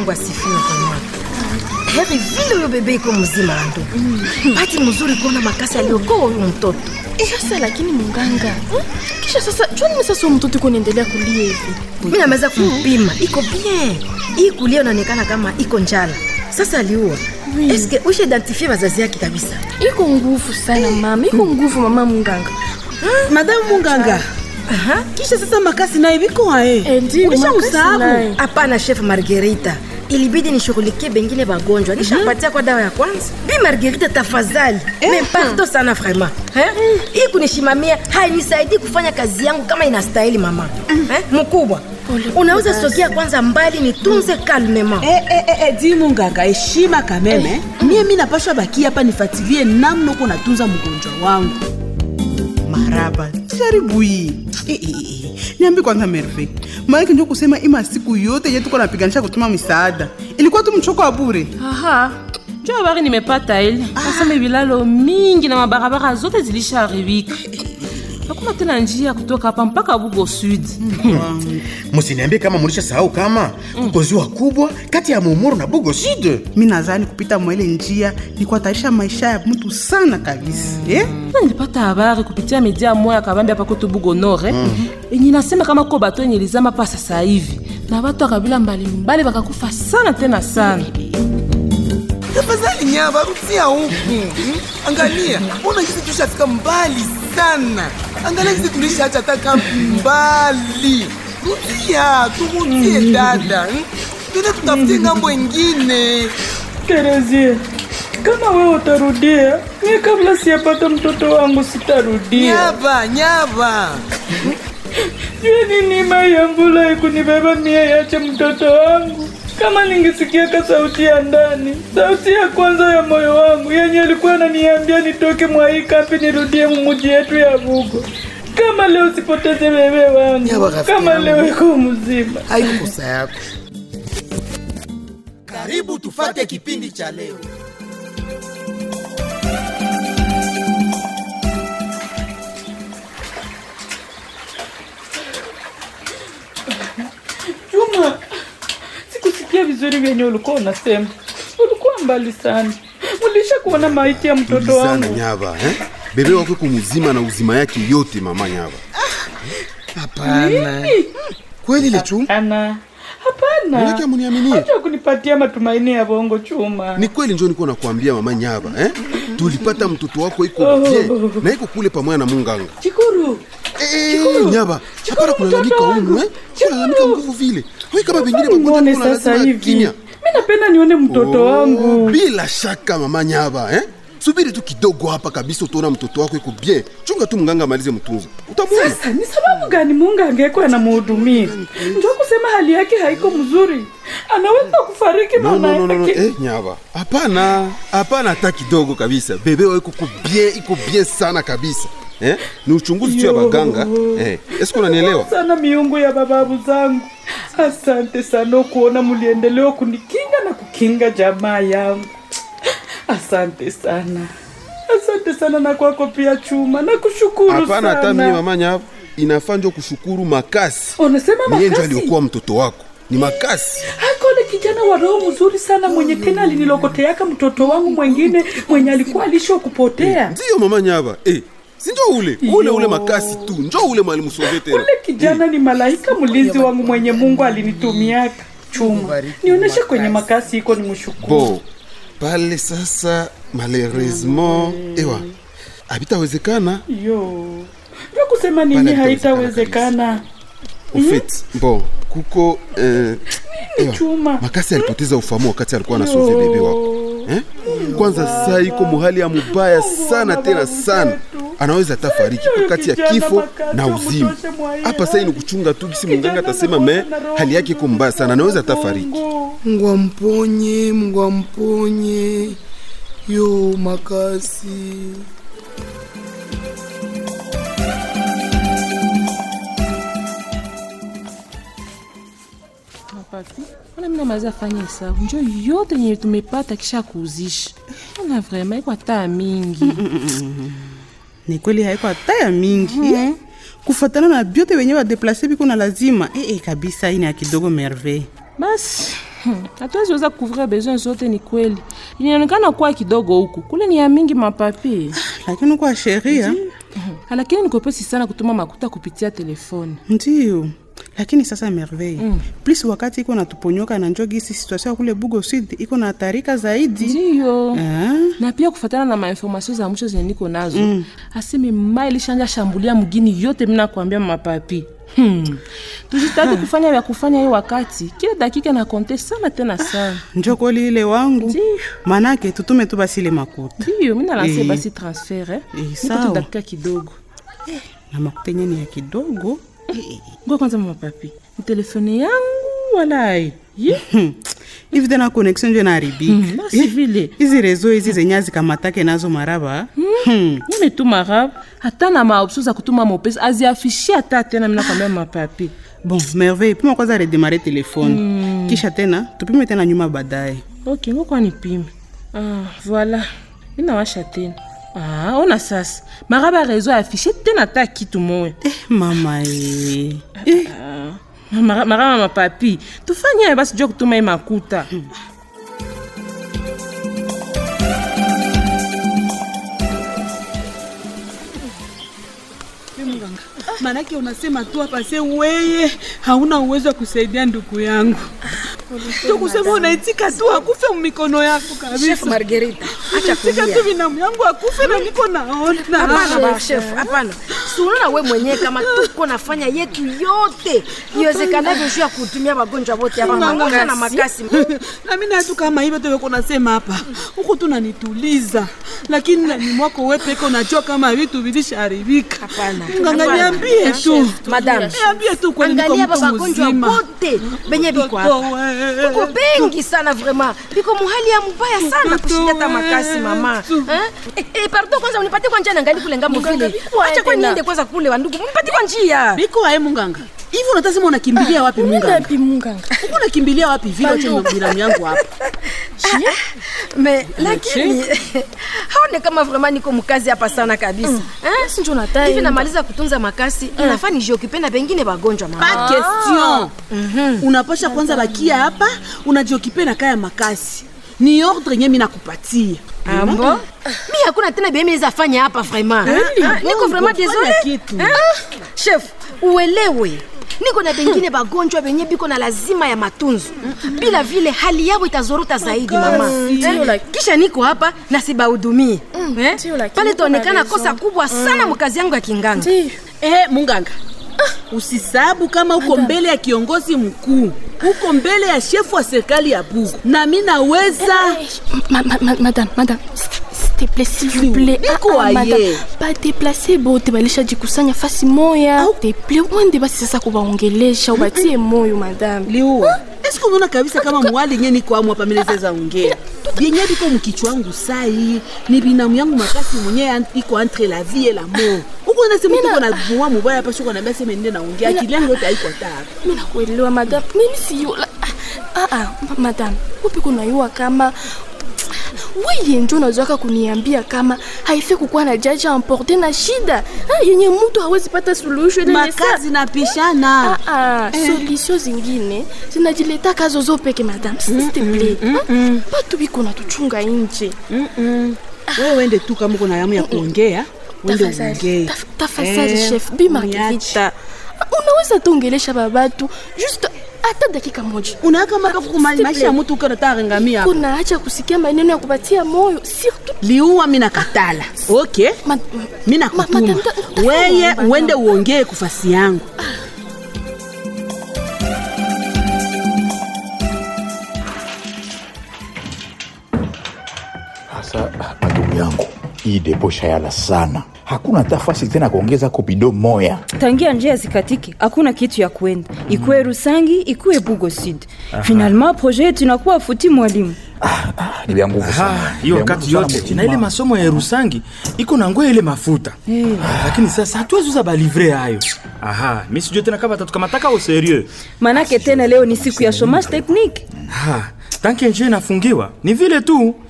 Mungu asifiwe kwa mwaka. Heri vile huyo bebe iko mzima na ndugu. Bahati mzuri kuona makasi aliokoa huyo mtoto. Sasa lakini munganga, hmm? kisha sasa jwani sasa huyo mtoto iko naendelea kulia hivi? Mimi nameweza kumpima, iko bien. Hii kulia inaonekana kama iko njala. Sasa aliua. Eske ushe identifie wazazi yake kabisa? Iko nguvu sana mama, iko nguvu mama munganga. madamu munganga Aha. kisha sasa makasi naye biko ae Eh, ndio, ulisha makasi usahabu naye. Hapana chef Margarita. Ilibidi nishughulikie bengine bagonjwa. Nishapatia kwa dawa ya kwanza. Bi Margarita tafadhali. Mais pardon sana vraiment. Eh? Hii kunishimamia hainisaidii kufanya kazi yangu kama inastahili mama. Eh? Mkubwa. Unaweza sogea kwanza mbali nitunze calmement. Eh, eh, eh, eh, di munganga heshima kameme mie mi napashwa baki hapa nifatilie namna uko natunza mgonjwa wangu maraba jaribu hii Eh, eh, eh. niambi kwanza merve maanake ndio kusema ima siku yote yetuko napiganisha kutuma misaada ilikuwa tu mchoko wa bure Aha, njo habari nimepata ile nasema vilalo mingi na mabarabara zote zilishaharibika. Hakuna tena njia ya kutoka hapa mpaka Bugo Sud. msiniambie kama mulisha sahau kama kuko ziwa kubwa kati ya Mumuru na Bugo Sud. mi nadhani kupita mwele njia ni kuhatarisha maisha ya mtu sana kabisa eh? Na nilipata habari kupitia media moya kabambi hapa kwetu Bugo Nord eh? yenye nasema kama ko bato yenye ilizama pa sasa hivi na watu wa kabila mbalimbali wakakufa sana tena sana. tafadhali nyava rudia huku hmm? angalia mbona sisi tushafika mbali sana angalia sisi tulishaacha hata kampi mbali rudia tumudie dada hmm? tende tutafutie ngambo ingine Terezie, kama wewe utarudia, mimi kabla siyapata mtoto wangu sitarudia. nyava nyava Jua nini mai ya mvula ikunibeba mie yache mtoto wangu. Kama ningesikiaka sauti ya ndani, sauti ya kwanza ya moyo wangu yenye alikuwa ananiambia nitoke mwa hii kambi nirudie mumuji yetu ya Bugo. Kama leo sipoteze bebe Ya wangu, rafiki kama yangu. leo iko mzima. haiko kosa yako karibu tufate kipindi cha leo Juma, sikusikia vizuri vyenye ulikuwa unasema. Ulikuwa mbali sana. Ulisha kuona maiti ya mtoto sana wangu. nyava eh? bebe wako kumuzima na uzima yake yote mama nyava hapana kweli ile chuma Hapana, hapana. Manake hamuniaminie? Acha kunipatia matumaini ya bongo Chuma. ni kweli njo niko nakwambia mama nyava eh? tulipata mtoto wako iko bien na iko kule pamoja na munganga Chikuru, Eh, nyava hapana kulalamika mtoto umu eh? Chikuru. kulalamika nguvu vile we kama vengine nione sasa hivi. kimya Mimi napenda nione mtoto wangu. bila shaka mama nyava eh? subiri tu kidogo hapa kabisa utaona mtoto wako iko bien chunga tu mganga amalize mtunza utamwona Sasa ni sababu gani Mungu angekuwa anamhudumia? Ndio kusema hali yake haiko mzuri. Anaweza kufariki no, maana no, no, no. yake. Eh, nyava hapana hapana hata kidogo kabisa bebe wao iko ku bien iko bien sana kabisa eh? ni uchunguzi tu ya Yo. baganga eh. eske unanielewa sana miungu ya bababu zangu. Asante sana kuona mliendelea kunikinga na kukinga jamaa yangu. Asante sana, asante sana na kwako pia Chuma, nakushukuru hapana hata mie sana. mama nyava inafaa njo kushukuru makasi Unasema niye njo makasi? aliokuwa mtoto wako ni makasi Akole kijana wa roho mzuri sana mwenye tena alinilokoteaka mtoto wangu mwengine mwenye alikuwa alishwa kupotea. ndiyo mama nyava eh. si njo ule ule Yo. ule makasi tu njo ule mwalimu sove tena Ule kijana ni malaika mlinzi wangu mwenye Mungu alinitumiaka. Chuma, nionyeshe kwenye makasi iko ni mshukuru. bo pale sasa malheureusement ewa habitawezekana Yo, ndio kusema nini Pale haitawezekana. ufit bon kuko eh, ewa, Chuma. makasi alipoteza ufahamu wakati alikuwa anasove bebe wako eh? kwanza saa iko muhali ya mubaya sana tena sana anaweza hata fariki iko kati ya kifo na uzima hapa sai ni kuchunga tu gisi munganga atasema me hali yake iko mbaya sana anaweza hata fariki mungu amponye mungu amponye yo makasi Mapati, ona mimi namaliza fanya hesabu njo yote yenye tumepata kisha kuuzisha. Ona vrema iko hata mingi. ni kweli haiko hata ya mingi eh? kufatana na byote wenye badeplase biko na lazima eh, eh, kabisa ini ya kidogo merveille Basi Hmm, hatuwezi weza kuvria besoin zote, ni kweli. Inaonekana kuwa kidogo huku, kule ni ya mingi mapapi. lakini kwa sheria Lakini nikopesi sana kutuma makuta kupitia telefoni. ndio lakini sasa merveille mm. plus wakati iko natuponyoka na njo gisi situation ya kule bugo sud iko na tarika zaidi Ndiyo. Ah, na pia kufatana na mainformasio za mwisho zenye niko nazo mm. aseme mai ilishanja shambulia mgini yote mina kuambia mapapi hmm. tujitahidi kufanya vya kufanya hiyo wakati kila dakika na konte sana tena sana njo kweli ile wangu Ndiyo. manake tutume tu basi ile makuta ndiyo mi nalanse Eh. basi transfer eh. Eh, Nipe sawa. tu dakika kidogo na makuta yenye ni ya kidogo ngo kwanza mapapi ni telefone yangu walai Ye. Hmm. hivi tena connexion njo naharibika Hmm, basi vile hizi rezo hizi zenye azikamatake nazo maraba hmm. nimetuma rab hata na maopsio za kutuma mopesi aziafishie hata tena mi nakwambia mapapi bon merveille pima kwanza redemare telefone mm. kisha tena tupime tena nyuma baadaye ok ngokwa nipime ah, voilà inawasha tena ah, ona sasa maraba rezo afishe tena ata kitu moya eh, mama e. eh. Mara- maraba mapapi tufanye ayo basi jua kutuma ye makuta Manake unasema tu hapa se weye hauna uwezo wa kusaidia ndugu yangu. Tu kusema unaitika tu akufe mikono yako chef kabisa. margerita acha Unaitika kulia tu binamu yangu akufe na niko naona. hapana ba chef hapana sunaona we mwenyewe kama tuko nafanya yetu yote iwezekanavyo juu ya kutumia wagonjwa wote hapa magonjwa na makasi na mimi natu kama hivyo tu nasema hapa huku tu nanituliza, lakini ndani mwako wewe peke unajua kama vitu vilishaharibika. Hapana. Mganga, Hapana. niambie tu, Madam, niambie tu kweli, niko angalia mtu baba wagonjwa mzima. wote benye biko Mtoto hapa wewe. biko bengi sana vraiment biko muhali ya mbaya sana Mtoto kushinda hata wetu. makasi mama Eh? Eh, eh, pardon kwanza unipatie kwa njia nangali kule ngambo vile acha kwa niende kwanza kule wandugu unipatie kwa njia Biko wae munganga. Hivi unatasema unakimbilia wapi munganga? Wapi munganga? Uko unakimbilia wapi vile wacha binamu yangu hapa? me lakini haone kama vraiment niko mkazi hapa sana kabisa Eh? Si ndio nataka hivi enda. namaliza kutunza makasi inafaa nijiokipe na bengine bagonjwa mama Pas question. Unapasha kwanza bakia hapa, unajiokipe na kaya makasi. Ni ordre yenye mimi nakupatia. ambo mi hakuna tena bie miweza fanya hapa vraiment Kweli? Ah, niko vraiment Fanya désolé kitu. Ah, chef uelewe niko na bengine bagonjwa benye biko na lazima ya matunzo bila vile hali yao itazorota zaidi mama Ndio, Eh, like- kisha niko hapa na sibahudumie Eh, ndio, lakini pale uko na taonekana raison. kosa kubwa sana mkazi yangu ya kinganga Ndio. Eh, munganga. Usisabu kama uko mbele ya kiongozi mkuu, uko mbele ya shefu wa serikali ya Bugu, na mimi naweza Ma- ma- ma- madame, madame, s'il te plaît, s'il vous plaît. Biko Ah, ah, aye. madame, badeplace bote balishajikusanya fasi moya te plaît uende basi sasa kubaongelesha ubatie moyo madame liua. Eske unaona kabisa kama mwali nye niko amu hapa mimi naweza ongea. Yenye biko mkichwa wangu sai ni binamu yangu makasi mwenye an- iko entre la vie et la mort. Uko unasema tuko na bua mubaya hapa shuko naambia sema nende naongea akili yangu yote haiko tayari. mi nakuelewa madame mimi siyo la- ah, ah, ma- madame upi kunayua kama weye njo unazwaka kuniambia kama haife kukuwa na jaji amporte na shida ah, yenye mtu hawezi pata suluhisho ile ni saa- Makazi na pishana. Ah, ah, solution zingine zinajileta kazo zo peke madame s'il te plaît Ah, batu biko natuchunga nje Wewe uende tu kama uko na yamu ya kuongea, uende Tafadhali, uongee. taf- tafadhali Eh, chef bi uniache. margarita unaweza tuongelesha babatu juste hata dakika moja Unaaka maka kukuma maisha ya mtu uko nataka rengamia hapa. kuna acha kusikia maneno ya kupatia moyo surtout liua mi nakatala okay Ma- mi Ma- nakutuma madam, ta- ta- weye ta- uende uongee kufasi yangu Sasa ndugu yangu, hii depo shayala sana, hakuna hata fasi tena kuongeza kopido moya. tangia njia zikatike hakuna kitu ya kwenda ikuwe rusangi ikuwe bugo sud finalement projet yetu inakuwa futi mwalimu Ni vya nguvu sana, Ah, Ni hiyo vya wakati nguvu sana yote mutima. na ile masomo ya Rusangi iko na ngoa ile mafuta lakini sasa hatuwezi uza balivre hayo. Aha, mi sijue tena kama tatukamataka au serieux. manake tena leo ni siku ya chomage technique Ha, tanki njia inafungiwa ni vile tu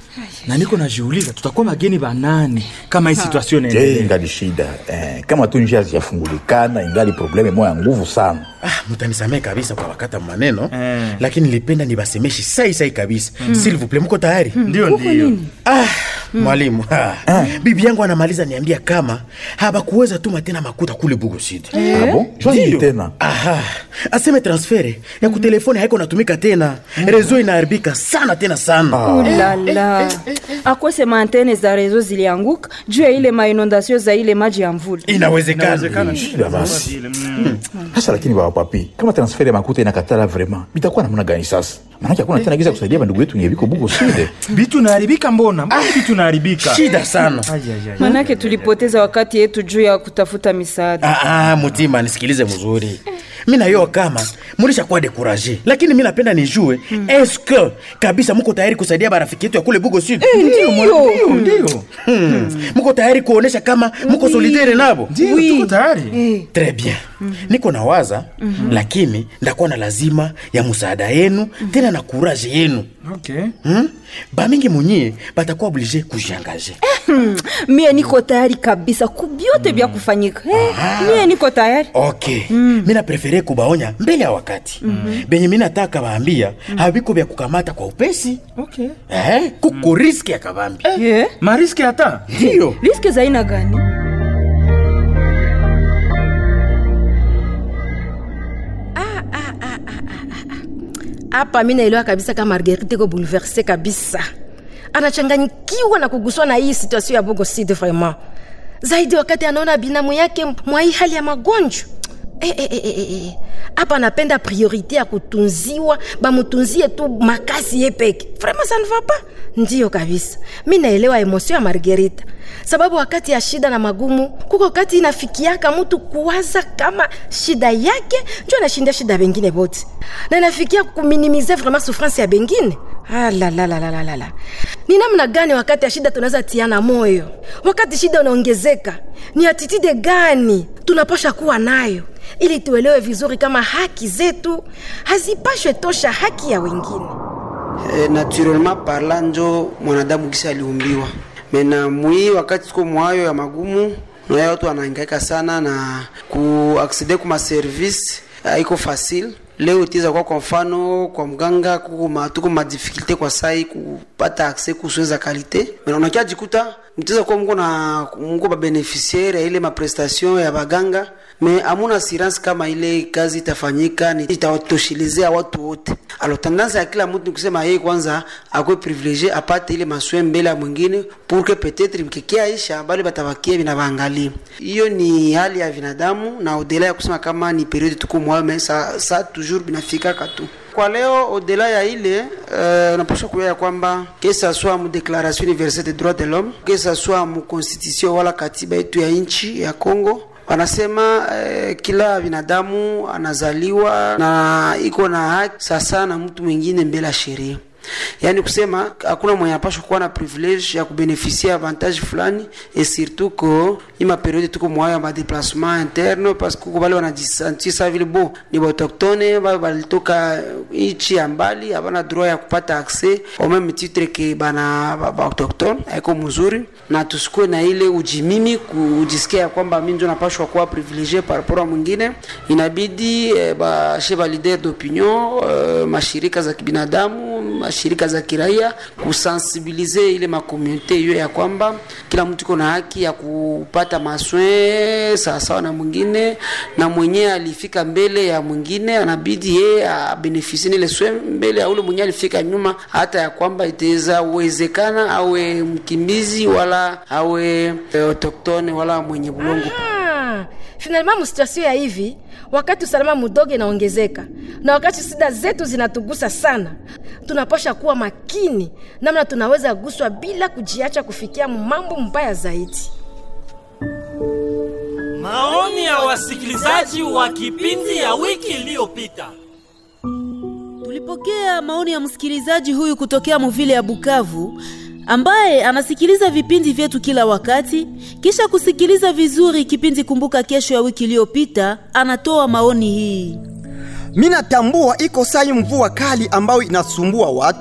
na niko najiuliza tutakuwa mageni banani kama hii Ha. situation Eh, inaendelea ingali shida eh, kama tu njia zijafungulikana ingali probleme moya nguvu sana ah, mutanisamee kabisa kwa wakata maneno lakini nilipenda nibasemeshi sai sai kabisa mm. s'il vous plaît mko tayari Ndio, Uko ndio. nini? ah, mwalimu ah. bibi yangu anamaliza niambia kama habakuweza tuma tena makuta kule bugosidi Eh? Ah bon? Jua nini tena? aha aseme transfere ya kutelefoni haiko natumika tena rezo inaharibika sana tena sana ulala akose maantene za rezo zilianguka juu ya ile mainondasio za ile maji ya mvula inawezekana Shida basi sasa lakini baba papi kama transfer ya makuta inakatala vraiment bitakuwa namna gani sasa maanake hakuna tena giza kusaidia bandugu yetu nyeviko bugo side bitu naharibika mbona mbona bitu naharibika Shida sana. manake tulipoteza wakati yetu juu ya kutafuta misaada Ah, ah, mutima nisikilize mzuri mi nayoa kama mulishakuwa dekuraje lakini mi napenda nijue mm. eske kabisa muko tayari kusaidia barafiki yetu ya kule bugo sud Eh, ndio, ndio, ndio. hmm. muko tayari kuonesha kama muko Oui. solidere nabo Ndio, Oui. tuko tayari. Très bien niko na waza Mhm. lakini ndakuwa na lazima ya musaada yenu tena na kuraje yenu okay. hmm? bamingi munyie batakuwa oblige kujiangaje Hmm, mie niko tayari kabisa kubyote vya kufanyika Eh, mie niko tayari okay mm. mi naprefere kubaonya mbele ya wakati mm-hmm. benye mi nataka baambia mm. habiko vya kukamata kwa upesi okay. eh, kuko riski ya kabambi Eh? mariski hata ndiyo riski za aina gani hapa mi naelewa kabisa kama margerite iko bouleverse kabisa anachanganyikiwa na kuguswa na hii situation ya bogo sud vraiment zaidi wakati anaona binamu yake mwa hii hali ya magonjwa Eh, eh, eh, eh, eh. hapa anapenda priorite ya kutunziwa bamutunzie tu makasi ye peke vraiment ça ne va pas ndiyo kabisa mi naelewa emosio ya margerita sababu wakati ya shida na magumu kuko wakati inafikiaka mtu kuwaza kama shida yake njo anashinda shida bengine bote na inafikia kuminimize vraiment souffrance ya bengine alalalalala ni namna gani wakati ya shida tunaweza tiana moyo wakati shida unaongezeka ni atitide gani tunapasha kuwa nayo ili tuelewe vizuri kama haki zetu hazipashwe tosha haki ya wengine e, naturellement parla njo mwanadamu kisa aliumbiwa mena mwii wakati tuko mwayo ya magumu nayo watu wanahangaika sana na kuaksede kuma service haiko facile leo itiza kwa kwa mfano kwa mganga kuko ma- tuko madifikulte kwa sai kupata akse kusoeza kalite mena unakia jikuta mtiza kuwa mko na mko babeneficiaire ya ile maprestation ya baganga me amuna assurance kama ile kazi itafanyika ni itawatoshelezea watu wote alo tendance ya kila mtu ni kusema yeye kwanza akwe privilege apate ile maswe mbele ya mwingine pour que peut-être mkikia isha bali batabakia binabaangalia hiyo ni hali ya binadamu na odela ya kusema kama ni periode tuko mwayo me sa, sa toujours binafikaka tu kwa leo odela ya ile uh, unapaswa kujua ya kwamba que ça soit mu déclaration universelle des droits de l'homme que ça soit mu constitution wala katiba yetu ya nchi ya Congo wanasema eh, kila binadamu anazaliwa na iko na haki sasa na mtu mwingine mbele ya sheria yaani kusema hakuna mwenye anapashwa kuwa na privilege ya kubenefisia avantage fulani et surtout ko ima periode tuko mwayo ya madeplasement interne parce que kuko bale wanajisentir sa vile bo ni baautochtone bale balitoka nchi ya mbali habana droit ya kupata accès au même titre ke bana ba- baautochtone haiko mzuri na tusikuwe na ile ujimimi kujisikia ya kwamba mi njo napashwa kuwa privilegie par rapport a mwingine inabidi eh, bashe ba leader d'opinion eh, mashirika za kibinadamu mashirika za kiraia kusensibilize ile makomunite hiyo ya kwamba kila mtu iko na haki ya kupata maswe sawasawa na mwingine na mwenyewe alifika mbele ya mwingine anabidi yeye abenefisie ile swe mbele ya ule mwenyewe alifika nyuma hata ya kwamba itaweza uwezekana awe mkimbizi wala awe eh, autochtone wala mwenye bulongo Ah, finalement musituasio ya hivi wakati usalama mudogo inaongezeka na wakati shida zetu zinatugusa sana tunapasha kuwa makini namna tunaweza guswa bila kujiacha kufikia mambo mbaya zaidi Maoni ya wasikilizaji wa kipindi ya wiki iliyopita. Tulipokea maoni ya msikilizaji huyu kutokea muvile ya Bukavu ambaye anasikiliza vipindi vyetu kila wakati, kisha kusikiliza vizuri kipindi Kumbuka Kesho ya wiki iliyopita, anatoa maoni hii. mi natambua iko sai mvua kali ambayo inasumbua watu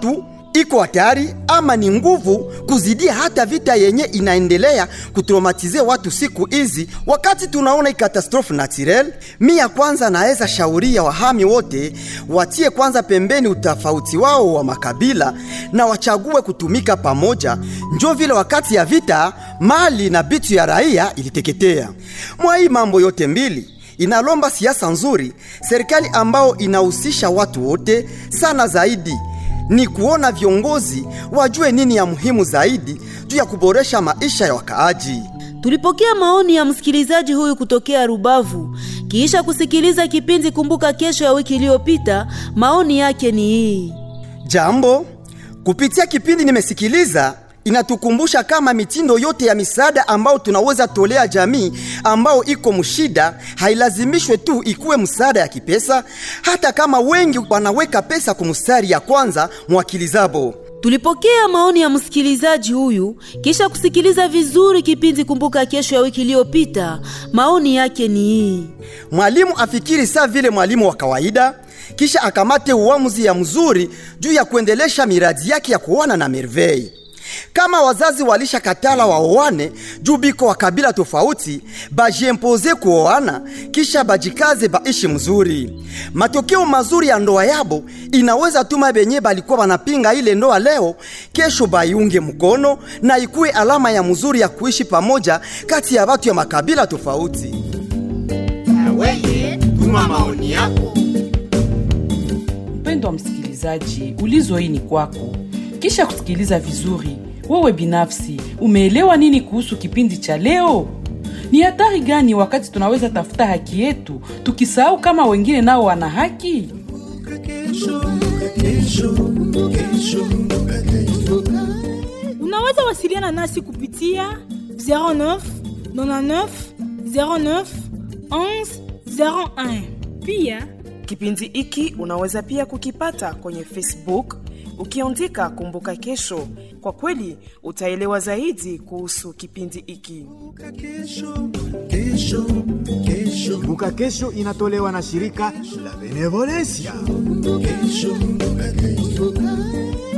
iko hatari ama ni nguvu kuzidia hata vita yenye inaendelea kutraumatize watu siku hizi, wakati tunaona ikatastrofe naturel. Mi ya kwanza naweza shauria wahami wote watie kwanza pembeni utofauti wao wa makabila na wachague kutumika pamoja, njo vile wakati ya vita mali na bitu ya raia iliteketea. Mwa hii mambo yote mbili inalomba siasa nzuri, serikali ambao inahusisha watu wote sana zaidi ni kuona viongozi wajue nini ya muhimu zaidi juu ya kuboresha maisha ya wakaaji. Tulipokea maoni ya msikilizaji huyu kutokea Rubavu. Kisha kusikiliza kipindi Kumbuka Kesho ya wiki iliyopita, maoni yake ni hii. Jambo, kupitia kipindi nimesikiliza inatukumbusha kama mitindo yote ya misaada ambao tunaweza tolea jamii ambao iko mshida hailazimishwe tu ikuwe msaada ya kipesa, hata kama wengi wanaweka pesa kumstari ya kwanza mwakili zabo. Tulipokea maoni ya msikilizaji huyu kisha kusikiliza vizuri kipindi Kumbuka Kesho ya wiki iliyopita. Maoni yake ni hii: mwalimu afikiri saa vile mwalimu wa kawaida, kisha akamate uamuzi ya mzuri juu ya kuendelesha miradi yake ya kuoana na Merveille. Kama wazazi walisha katala waoane juu biko wa kabila tofauti, bajiempoze kuoana kisha bajikaze baishi mzuri. Matokeo mazuri ya ndoa yabo inaweza tuma benye balikuwa banapinga ile ndoa leo, kesho baiunge mkono na ikuwe alama ya mzuri ya kuishi pamoja kati ya watu ya makabila tofauti. Weye, tuma maoni yako. Mpendwa msikilizaji, ulizo hii ni kwako. Kisha kusikiliza vizuri, wewe binafsi umeelewa nini kuhusu kipindi cha leo? Ni hatari gani wakati tunaweza tafuta haki yetu tukisahau kama wengine nao wana haki? Unaweza wasiliana nasi kupitia 09 99 09 11 01. Pia Kipindi hiki unaweza pia kukipata kwenye Facebook ukiandika Kumbuka Kesho. Kwa kweli utaelewa zaidi kuhusu kipindi hiki. Kumbuka Kesho inatolewa na shirika la Benevolencia. Kesho, kesho.